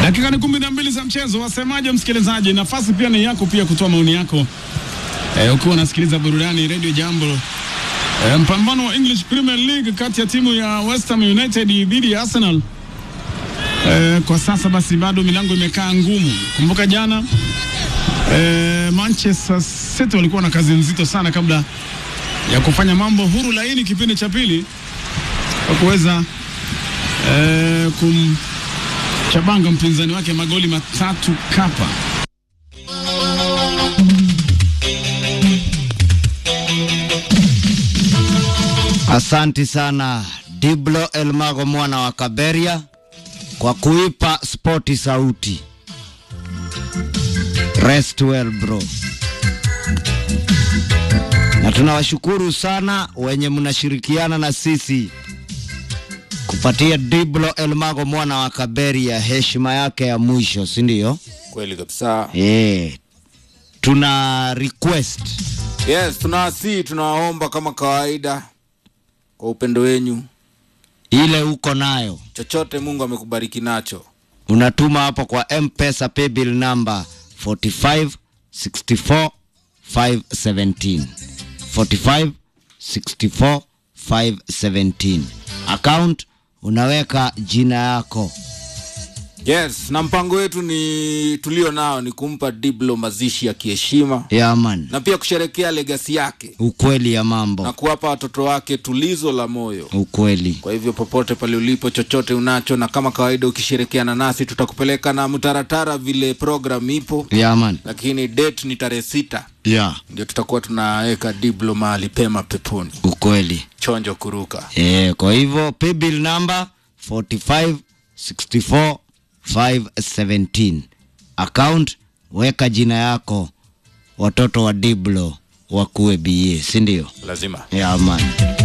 Dakika ni kumi na mbili za mchezo. Wasemaje msikilizaji? Nafasi pia ni yako pia kutoa maoni yako e, ukiwa unasikiliza burudani Radio Jambo. E, mpambano wa English Premier League kati ya timu ya West Ham United dhidi ya Arsenal. E, kwa sasa basi bado milango imekaa ngumu. Kumbuka jana e, Manchester City walikuwa na kazi nzito sana kabla ya kufanya mambo huru laini kipindi cha pili kwa kuweza e, kumchabanga mpinzani wake magoli matatu kapa. Asanti sana Diblo Elmago mwana wa Kaberia kwa kuipa spoti sauti. Rest well bro. Na tunawashukuru sana wenye mnashirikiana na sisi kupatia Diblo Elmago mwana wa Kaberia heshima yake ya mwisho, si ndio? Kweli kabisa. Eh, tuna request Yes, tunawasii, tunawaomba kama kawaida kwa upendo wenyu, ile uko nayo chochote Mungu amekubariki nacho, unatuma hapo kwa mpesa paybill number 45 64 517 45 64 517 account unaweka jina yako yes. Na mpango wetu ni tulio nao ni kumpa Diblo mazishi ya kiheshima yaman na pia kusherekea legasi yake ukweli ya na mambo kuwapa watoto wake tulizo la moyo. ukweli Kwa hivyo popote pale ulipo, chochote unacho, na kama kawaida, ukishirikiana nasi tutakupeleka na mtaratara vile program ipo, yaman lakini date ni tarehe sita ya ndio tutakuwa tunaweka Diblo mahali pema peponi, ukweli chonjo kuruka. e, kwa hivyo paybill number 45 64 517 account weka jina yako watoto wa diblo wakuwe ba si ndio Lazima yaman